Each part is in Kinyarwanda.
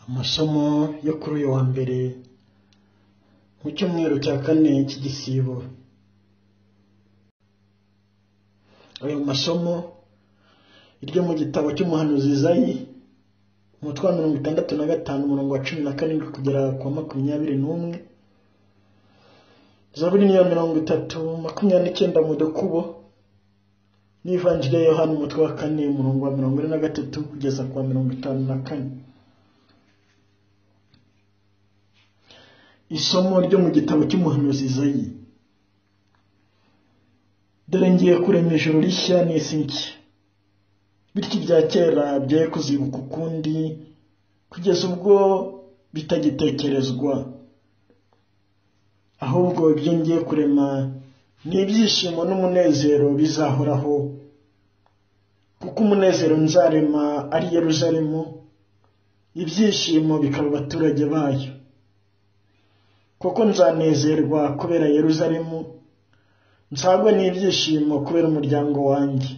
Amasomo yo kuri uyu wa mbere mu cyumweru cya kane cy'igisibo. Ayo masomo iryo mu gitabo cy'umuhanuzi Izayi umutwe wa mirongo itandatu na gatanu umurongo wa cumi na karindwi kugera ku wa makumyabiri n'umwe, Zaburi niya mirongo itatu makumyabiri n'icyenda mu dukubo n'ivanjiri ya Yohana umutwe wa kane umurongo wa mirongo ine na gatatu kugeza ku wa mirongo itanu na kane. Isomo ryo mu gitabo cy'umuhanuzi Izayi. Dore ngiye kurema ijuru rishya n'isi nshya. Bityo ibya kera bye kuzibuka ukundi kugeza ubwo bitagitekerezwa. Ahubwo ibyo ngiye kurema ni ibyishimo n'umunezero bizahoraho. Kuko umunezero nzarema ari Yeruzalemu, ibyishimo bikaba abaturage bayo. Kuko nzanezerwa kubera Yeruzalemu, nzagwa n'ibyishimo kubera umuryango wanjye.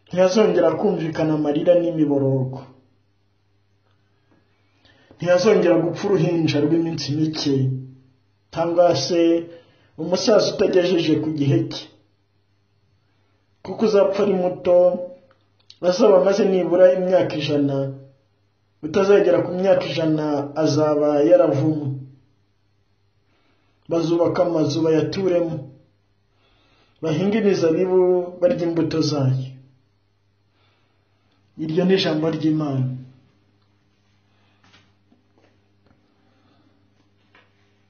Ntihazongera kumvikana amarira n'imiborogo. Ntihazongera gupfa uruhinja rw'iminsi mike, cyangwa se umusaza utagejeje ku gihe cye. Kuko uzapfa ari muto, azaba amaze nibura imyaka ijana, utazagera ku myaka ijana azaba yaravumwe. Bazubaka amazu bayaturemo, bahinga imizabibu barya imbuto zayo. Iryo ni ijambo ry'Imana.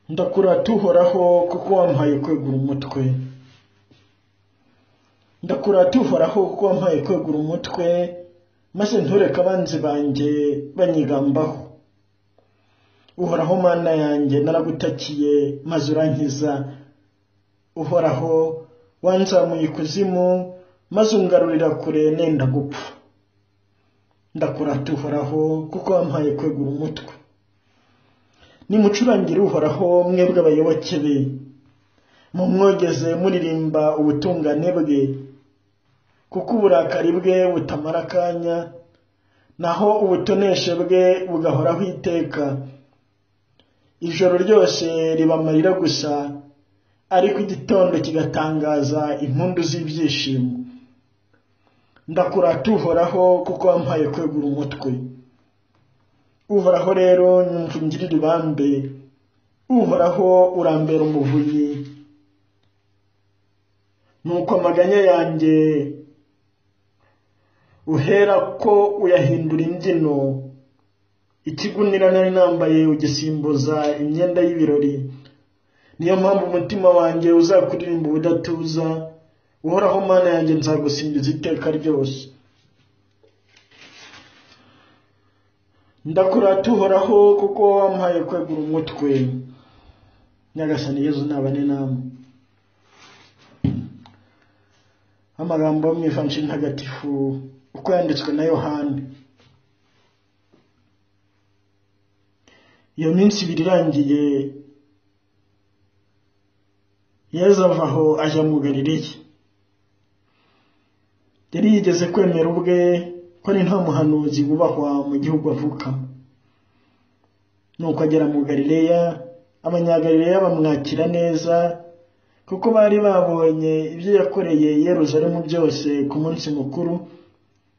Ndakurata uhoraho kuko wampaye kwegura umutwe. Ndakurata uhoraho kuko wampaye kwegura umutwe, maze ntureke abanzi banjye banyigambaho. Uhoraho mana yanjye naragutakiye maze urankiza. Uhoraho wanzamuye ikuzimu, maze ungarurira kure nenda gupfa. ndakurata uhoraho kuko wampaye kwegura umutwe nimucurangire uhoraho mwebwe abayoboke be mumwogeze muririmba ubutungane bwe kuko uburakari bwe butamara akanya naho ubutoneshe bwe bugahoraho iteka ijoro ryose riba amarira gusa ariko igitondo kigatangaza impundu z'ibyishimo ndakurata uhoraho kuko wampaye kwegura umutwe uhoraho rero nyumva ungirira ibambe uhoraho urambera umuvunyi nuko amaganya yanjye uhera ko uyahindura imbyino ikigunira nari nambaye ugisimbuza imyenda y'ibirori niyo mpamvu umutima wanjye uzakuririmba ubudatuza uhoraho mana yanjye nzagusingiza iteka ryose ndakurata uhoraho kuko wampaye kwegura umutwe nyagasani yezu nabane namwe amagambo yo mu ivanjiri ntagatifu uko yanditswe na yohani iyo minsi ibiri irangiye yezu ava aho ajya mu galileye yari yigeze kwemera ubwe ko ari nta muhanuzi wubahwa mu gihugu avuka nuko agera mu galileya abanyagalileya bamwakira neza kuko bari babonye ibyo yakoreye Yerusalemu byose ku munsi mukuru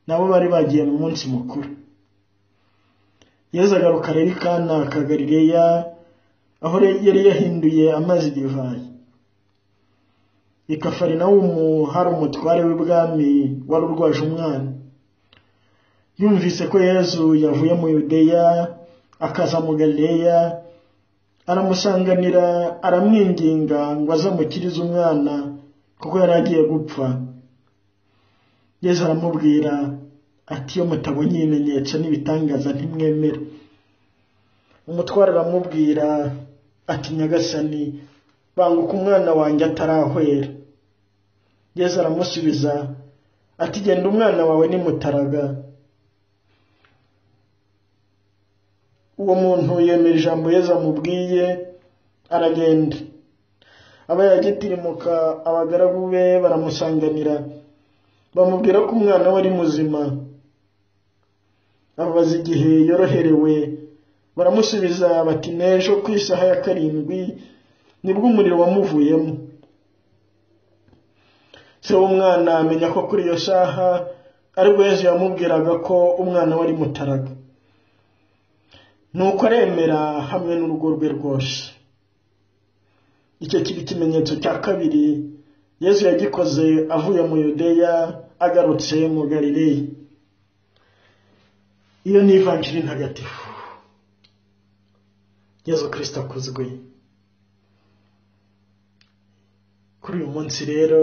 nabo bari bagiye mu munsi mukuru yezu agaruka rero ikana ka galileya aho yari yahinduye amazi divayi i kafarinawumu hari umutware w'ibwami wari urwaje umwana yumvise ko yezu yavuye mu yudeya akaza mu galileya aramusanganira aramwinginga ngo azamukirize umwana kuko yari agiye gupfa yezu aramubwira ati iyo mutabonye ibimenyetso n'ibitangaza ntimwemere umutware aramubwira ati nyagasani banguka umwana wanjye atarahwera yezu aramusubiza ati genda umwana wawe ni mutaraga uwo muntu yemera ijambo yezu amubwiye aragenda aba yagitirimuka abagaragu be baramusanganira bamubwira ko umwana we ari muzima amubaza igihe yoroherewe baramusubiza bati n'ejo ku isaha ya karindwi nibwo umuriro wamuvuyemo se w'umwana amenya ko kuri iyo saha aribwo yezu yamubwiraga ko umwana we ari mutaraga nuko aremera hamwe n'urugo rwe rwose icyo kiba ikimenyetso cya kabiri yezu yagikoze avuye mu yudeya agarutse mu galileya iyo ni ivanjiri ntagatifu yezu kirisita akuzwe kuri uyu munsi rero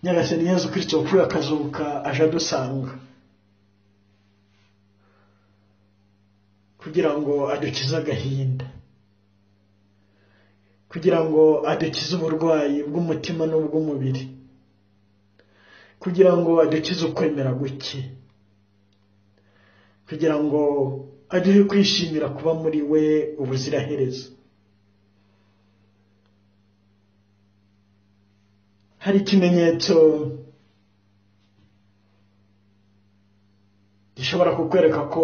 nyagasani yezu kirisita wapfuye akazuka aje adusanga kugira ngo adukize agahinda kugira ngo adukize uburwayi bw'umutima n'ubw'umubiri kugira ngo adukize ukwemera guke kugira ngo aduhe kwishimira kuba muri we ubuziraherezo hari ikimenyetso gishobora kukwereka ko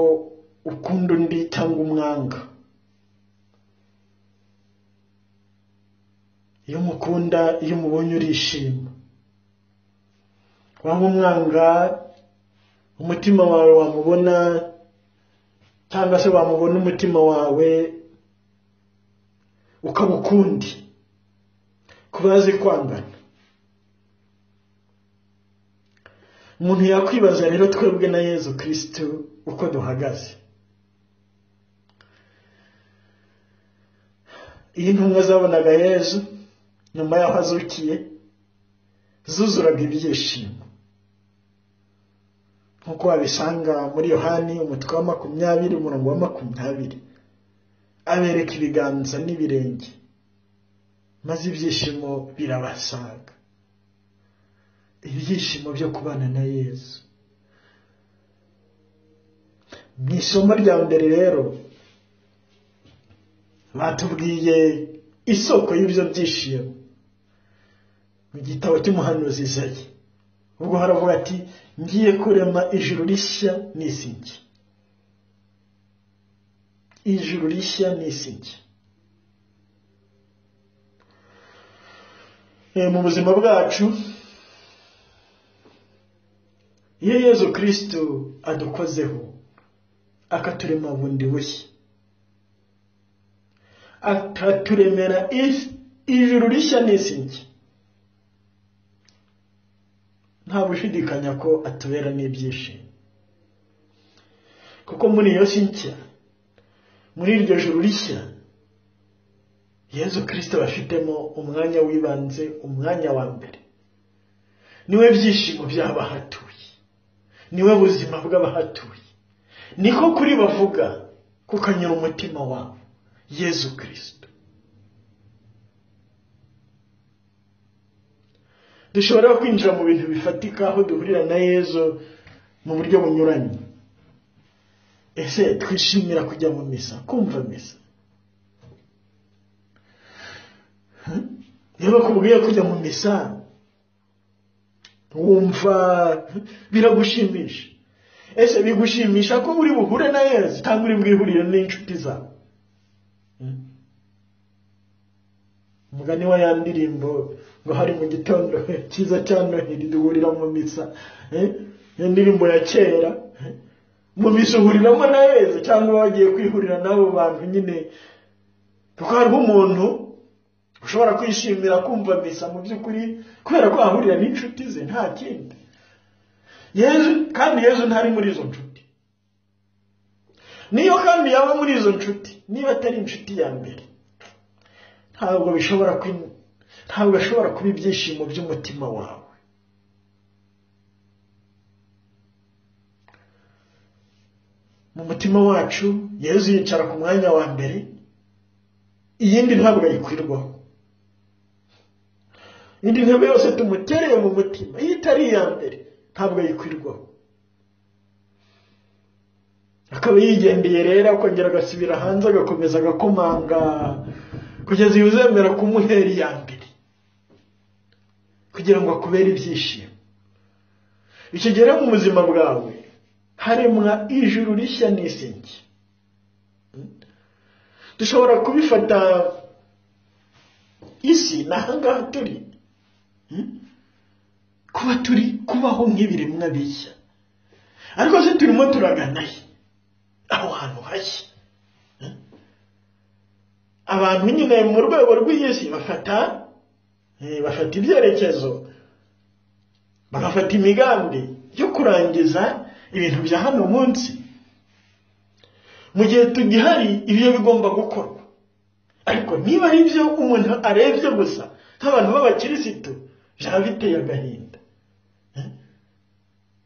ukunda undi cyangwa umwanga iyo umukunda iyo umubonye urishima waba umwanga umutima wawe wamubona cyangwa se wamubona umutima wawe ukaba ukundi ku bazi kwangana umuntu yakwibaza rero twebwe na yezu kirisitu uko duhagaze iyo intumwa zabonaga yezu nyuma y'aho azukiye zuzuraga ibyishimo nk'uko wabisanga muri yohani umutwe wa makumyabiri umurongo wa makumyabiri abereka ibiganza n'ibirenge maze ibyishimo birabasaga ibyishimo byo kubana na yezu mu isomo rya mbere rero batubwiye isoko y'ibyo byishimo mu gitabo cy'umuhanuzi izayi ubwo haravuga ati ngiye kurema ijuru rishya n'isi nshya ijuru rishya n'isi nshya mu buzima bwacu iyo yezu kirisitu adukozeho akaturema bundi bushya akaturemera ijuru rishya n'isi nshya nta gushidikanya ko atubera n'ibyishimo kuko muri iyo si nshya muri iryo juru rishya yezu kirisita bafitemo umwanya w'ibanze umwanya wa mbere niwe byishimo by'abahatuye niwe buzima bw'abahatuye niko kuri bavuga kukanyura umutima wabo yezu kirisita dushobora kwinjira mu bintu bifatika aho duhurira na yezu mu buryo bunyuranye ese twishimira kujya mu misa kumva misa iyo bakubwiye kujya mu misa wumva biragushimisha ese bigushimisha ko uri buhure na yezu cyangwa uri bwihurire n'inshuti zawe umugani wa ya ndirimbo ngo hari mu gitondo cyiza cya noheli duhurira mu misa iyo ndirimbo ya kera mu misa uhuriramo na yezu cyangwa wagiye kwihurira n'abo bantu nyine kuko hariho umuntu ushobora kwishimira kumva misa mu by'ukuri kubera ko ahahurira n'inshuti ze nta kindi yezu kandi yezu ntari muri izo nshuti niyo kandi yaba muri izo nshuti niba atari inshuti ya mbere ntabwo bishobora ntabwo ashobora kuba ibyishimo by'umutima wawe mu mutima wacu yezu yicara ku mwanya wa mbere iyindi ntabwo ayikwirwaho indi ntebe yose tumutereye mu mutima iyo itari iya mbere ntabwo ayikwirwaho akaba yigendeye rero akongera agasubira hanze agakomeza agakomanga kugeza igihe uzemera kumuhera iya mbere kugira ngo akubere ibyishimo icyo gihe mu buzima bwawe haremwa ijuru rishya n'isi nshya dushobora kubifata isi ni ahangaha turi kuba turi kubaho nk'ibiremwa bishya ariko se turimo turagana he aho hantu hashya abantu nyine mu rwego rw'iyi si bafata bafata ibyerekezo bagafata imigambi yo kurangiza ibintu bya hano munsi mu gihe tugihari ibyo bigomba gukorwa ariko niba ari byo umuntu arebye gusa nk'abantu b'abakirisitu byaba biteye agahinda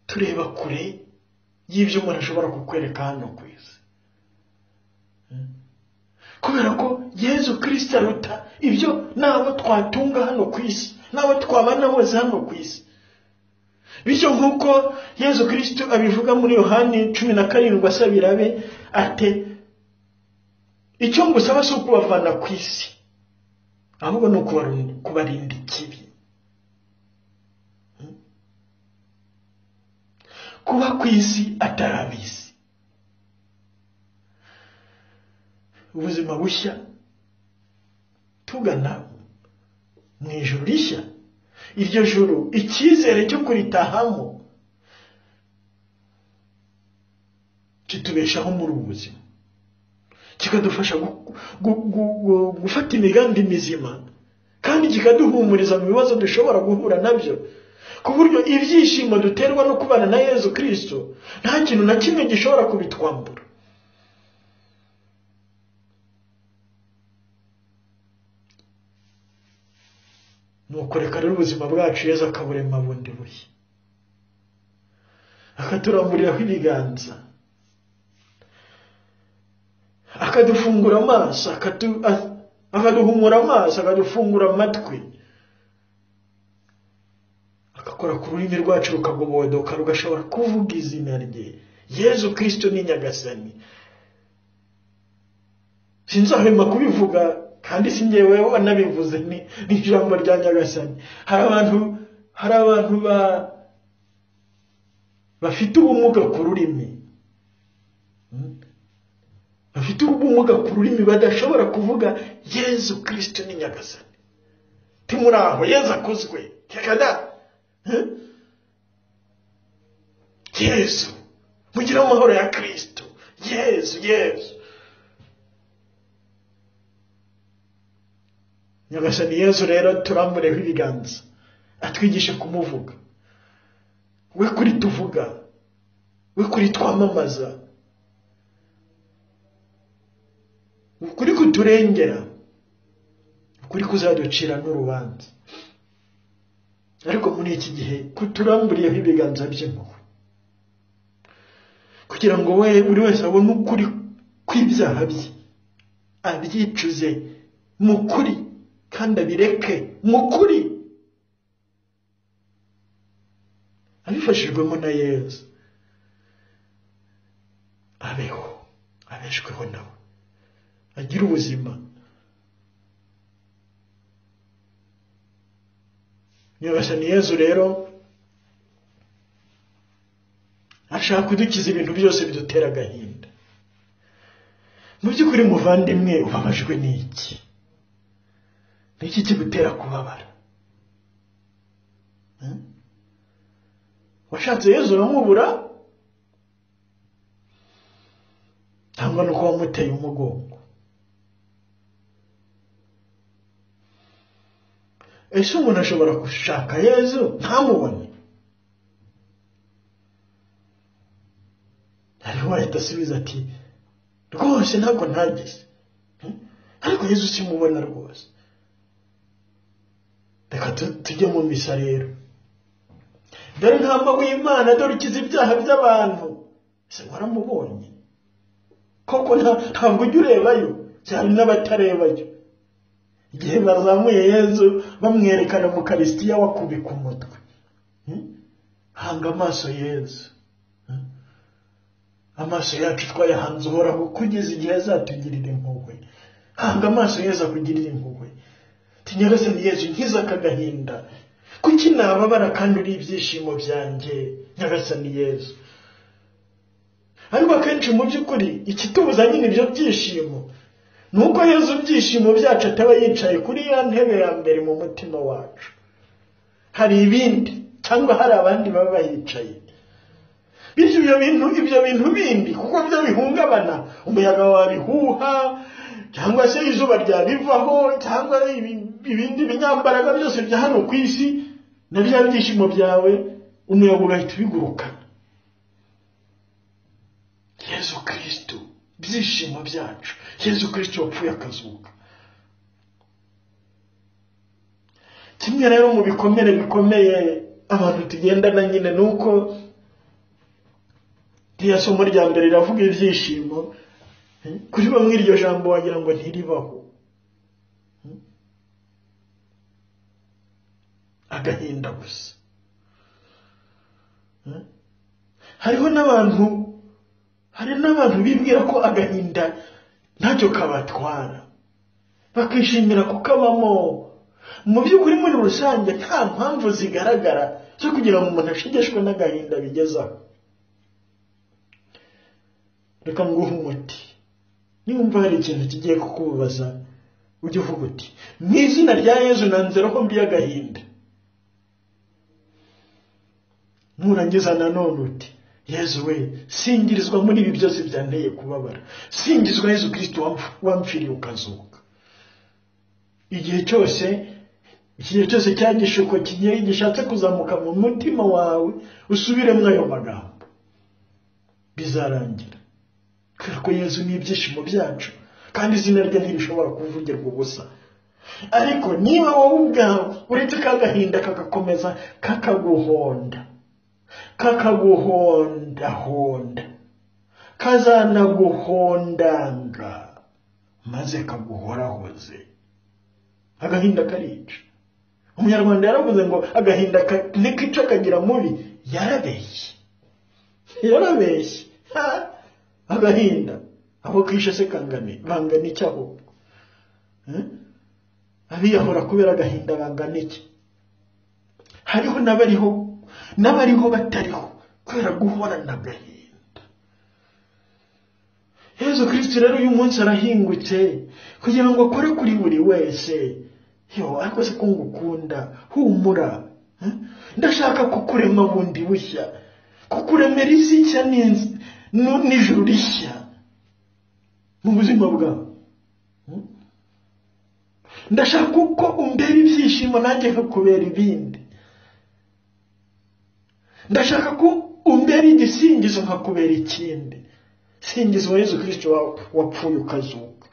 tureba kure y'ibyo umuntu ashobora kukwereka hano ku isi kubera ko yezu kirisita aruta ibyo nabo twatunga hano ku isi nabo twabana bose hano ku isi bityo nk'uko yezu kirisito abivuga muri yohani cumi na karindwi asabira be ate icyo ngusaba si ukubavana ku isi ahubwo ni ukubarinda ikibi kuba ku isi atari ab'isi ubuzima bushya tugana mu ijoro rishya iryo joro icyizere cyo kuritahamo kitubeshaho muri ubu buzima kikadufasha gufata imigambi mizima kandi kikaduhumuriza mu bibazo dushobora guhura nabyo ku buryo ibyishimo duterwa no kubana na yezu kirisito nta kintu na kimwe gishobora kubitwambura nuko reka rero ubuzima bwacu yezu akaburema bundi bushya akaturamburiraho ibiganza akadufungura amaso akaduhumura amaso akadufungura amatwi agakora ku rurimi rwacu rukagobodoka rugashobora kuvuga izina rye yezu kirisito ni nyagasani sinzahwema kubivuga kandi si ngewe wanabivuze ni ijambo rya nyagasani hari abantu hari abantu bafite ubumuga ku rurimi bafite ubumuga ku rurimi badashobora kuvuga yezu kirisito ni nyagasani timuri aho yezu akozwe tekada yezu mugire amahoro ya kirisito yezu yezu nyagasani yezu rero turambureho ibiganza atwigishe kumuvuga we kuri tuvuga we kuri twamamaza ukuri kuturengera ukuri kuzaducira n'urubanza ariko muri iki gihe kuturamburiyeho ibiganza by'impuhwe kugira ngo we buri wese abone ukuri kw'ibyaha bye abyicuze mu kuri kandi abireke mu kuri abifashijwemo na yezu abeho abeshweho nawe agire ubuzima nyagasani yezu rero ashaka kudukiza ibintu byose bidutera agahinda mu by'ukuri muvandimwe ubabajwe n'iki ni iki kigutera kubabara washatse yezu uramubura cyangwa nuko wamuteye umugongo ese umuntu ashobora gushaka yezu ntamubone hariho wahita asubiza ati rwose ntabwo ntageze ariko yezu simubona rwose reka tujye mu misa rero dore ntamba w'imana dore ukiza ibyaha by'abantu ese waramubonye koko ntabwo ujya urebayo cyane n'abatarebayo igihe bazamuye yezu bamwerekana mu karisitiya wakubika umutwe hanga amaso yezu amaso yacu twayahanze uhoraho kugeza igihe azatugirira impuhwe hanga amaso yezu akugirira impuhwe nyagasani yezu nkiza aka gahinda kuki nababara kandi uri ibyishimo byanjye nyagasani yezu ariko akenshi mu by'ukuri ikitubuza nyine ibyo byishimo ni uko yezu ibyishimo byacu ataba yicaye kuri ya ntebe ya mbere mu mutima wacu hari ibindi cyangwa hari abandi baba bayicaye bityo ibyo bintu ibyo bintu bindi kuko byo bihungabana umuyaga wabihuha cyangwa se izuba ryabivaho cyangwa ibindi binyambaraga byose bya hano ku isi na bya byishimo byawe umuyaga ugahita ubigurukana yezu kirisitu byishimo byacu yezu kirisitu wapfuye akazuka kimwe rero mu bikomere bikomeye abantu tugendana nyine ni uko ririya somo rya mbere riravuga ibyishimo kuri bamwe iryo jambo wagira ngo ntiribaho agahinda gusa hariho n'abantu hari n'abantu bibwira ko agahinda ntacyo kabatwara bakishimira kukabamo mu by'ukuri muri rusange nta mpamvu zigaragara zo kugira ngo umuntu ashegeshwe n'agahinda bigezaho reka nguhe umuti niba hari ikintu kigiye kukubaza ujye uvuga uti mu izina rya yezu nanze roho mbi y'agahinda nurangiza nanone uti yezu we singirizwa muri ibi byose byanteye kubabara singizwa yezu kirisiti wamfiriye ukazuka igihe cyose igihe cyose cya gishuko kigiye gishatse kuzamuka mu mutima wawe usubiremo ayo magambo bizarangira kubera ko yezu ni ibyishimo byacu kandi izina rye ntirishobora kuvugirwa ubusa ariko niba wowe ubwawe uretse kagahinda kagakomeza kakaguhonda kakaguhondahonda kazanaguhondanga maze kaguhorahoze agahinda karica umunyarwanda yaravuze ngo agahinda ntikica kagira mubi yarabeshye yarabeshye agahinda aho kishe se kangane bangana iki ahubwo abiyahora kubera agahinda bangana iki hariho n'abariho n'abariho batariho kubera guhorana agahinda yezu kirisiti rero uyu munsi arahingutse kugira ngo akore kuri buri wese yo ariko se ko ngukunda humura ndashaka kukurema bundi bushya kukuremera isi nshya n'ijuru rishya mu buzima bwawe ndashaka uko umbera ibyishimo nanjye nkakubera ibindi ndashaka ko umbera igisingizo nkakubera ikindi singizwa yezu kirisiti wapfuye ukazuka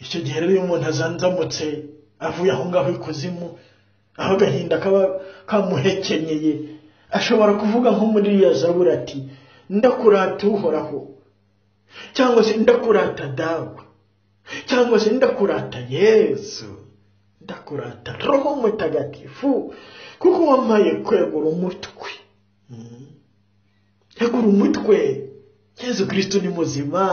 icyo gihe rero iyo umuntu azanzamutse avuye aho ngaho ikuzimu aho agahinda kaba kamuhekenyeye ashobora kuvuga nko muri iriya zabura ati ndakurata uhoraho cyangwa se ndakurata dawe cyangwa se ndakurata yezu ndakurata roho mutagatifu kuko wamaye kwegura umutwe yegura umutwe yezu kirisito ni muzima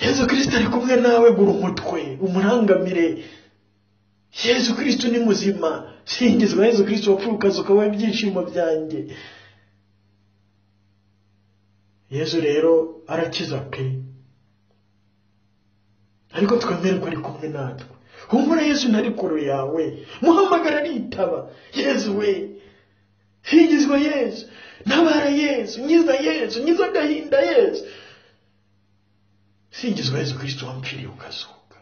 yezu kirisito ari kumwe nawe gura umutwe umurangamire yezu kirisito ni muzima singizwa yezu kirisito wapfuye ukazuka wowe ibyishimo byanjye yezu rero arakiza pe ariko twemere ko ari kumwe natwe humura yezu na rikuru yawe muhamagara aritaba yezu we singizwa yezu ntabara yezu nyiza yezu nyiza agahinda yezu singizwa yezu kirisito wamfiriye ukazuka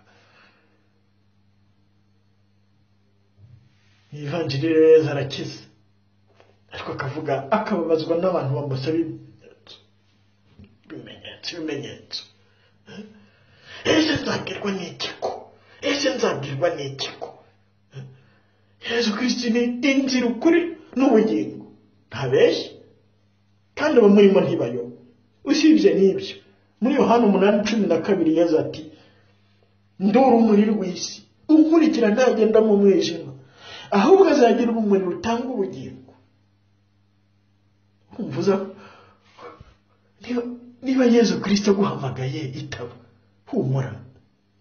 ivanjiri rero arakize ariko akavuga akababazwa n'abantu bamusaba ibimenyetso ibimenyetso ese nzabwirwa n'ikiko ese nzabwirwa n'ikiko yezu kirisiti ni inzira ukuri n'ubugingo ntabeshya kandi abamurimo ntibayoba usibye n'ibyo muri yohani umunani cumi na kabiri yezu ati ndura umuriro w'isi ukurikira ntagenda mu mwijima ahubwo azagira umuriro utanga ubugingo umvuza niba yezu kirisito aguhamagaye itaba humura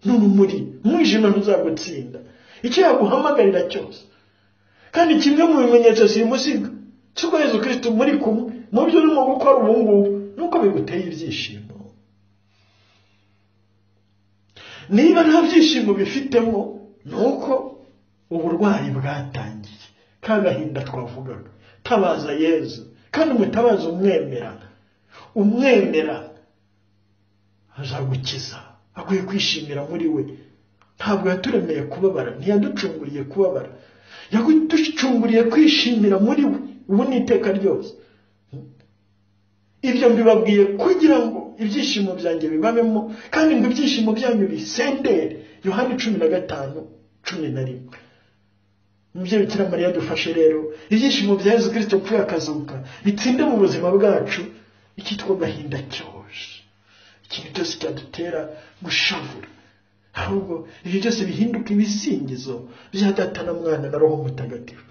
none umuri umwijima ntuzagutsinda icyo yaguhamagarira cyose kandi kimwe mu bimenyetso simusiga cy'uko yezu kirisito muri kumwe mu byo urimo gukora ubu ngubu nuko biguteye ibyishimo niba nta byishimo bifitemo ni uko uburwayi bwatangiye ka gahinda twavugaga tabaza yezu kandi umutabaza umwemera umwemera azagukiza akwiye kwishimira muri we ntabwo yaturemeye kubabara ntiyaducunguriye kubabara yaducunguriye kwishimira muri we ubu ni iteka ryose ibyo mbibabwiye kugira ngo ibyishimo byanjye bibabemo kandi ngo ibyishimo byanyu bisendere yohani cumi na gatanu cumi na rimwe umubyeyi ukira mariya dufashe rero ibyishimo bya yezu kirisito kuri akazuka bitsinde mu buzima bwacu icyitwa gahinda cyoje ikintu cyose cyadutera gushavura ahubwo ibyo byose bihinduka ibisingizo bya data na mwana na roho mutagatifu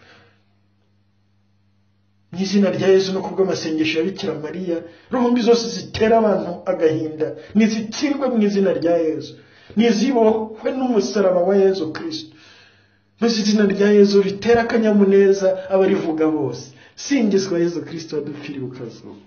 mu izina rya yezu no kubw'amasengesho ya bikira mariya ruhumbi zose zitera abantu agahinda ntizitsirwe mu izina rya yezu ntizibohwe n'umusaraba wa yezu kirisito maze izina rya yezu ritera akanyamuneza abarivuga bose singizwa yezu kirisito adupfiriye ukazuka